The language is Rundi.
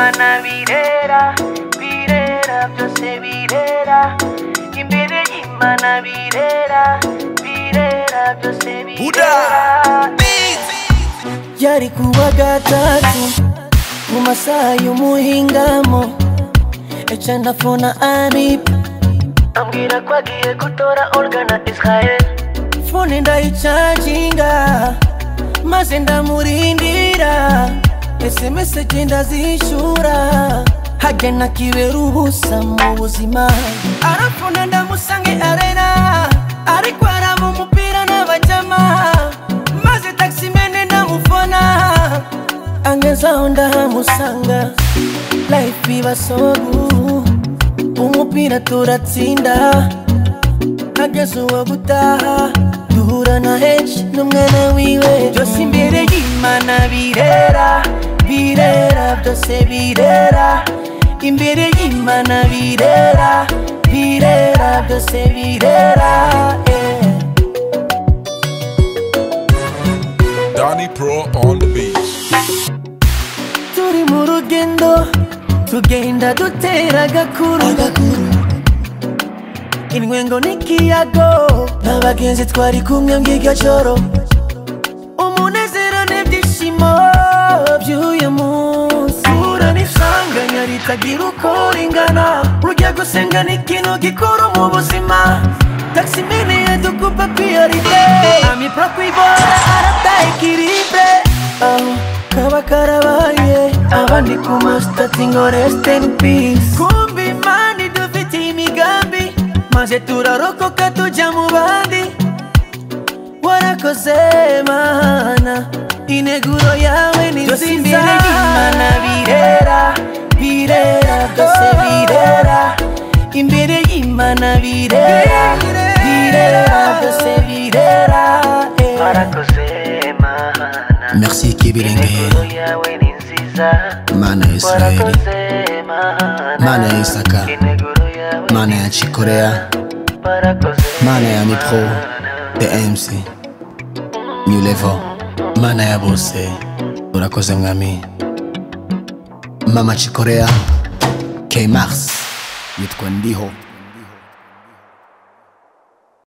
y'imana birera birera byose birera imbere y'imana birera birera byose birera yari kuwa gatatu mu masaha y'umuhingamo eca ndafona anipa ambwira ko agiye gutora organa israel fone ndayicaginga maze ndamurindira sms genda zishura hagena kibera ubusa mu buzima arafona ndamusange arena ariko araba umupira n'abajama maze taximene ndamufona angezaho ndahamusanga life iba so good umupira turatsinda ageze uwo gutaha duhura na henshi n'umwana wiwe byose imbere y'imana birera birera byose birera imbere y'imana birera birera byose birera eh. Donnie Pro on the beat. turi mu rugendo tugenda dutera agakuru intwengo n'ikiyago n'abagenzi twari kumwe mbw'iryo joro umunezero n'ibyishimo by'uyu munsi ura n'isanganya ritagira uko ringana ujya gusenga ni ikintu gikuru mu buzima taximene yadukupa priorite ami pro kwibora arataye kiribe aho kaba karabaye abandi ku masitati ngo rest in peace kumbi imana idufitiye imigambi maze turarokoka tujya mu bandi warakoze mana ineguro yawe ni nziza imbere y'imana birera birera byose birera imbere y'imana birera birera byose birera eh. warakoze mana Merci Kibirenge, ineguro yawe ni nziza mana ya Israeli, warakoze mana mana ya Isaka, ineguro yawe mana ya Chikorea, warakoze mana ya Nipro, the MC, New Level, mana ya bose, urakoze mwami. Mama Chikorea, K Mars, yitwa Ndiho.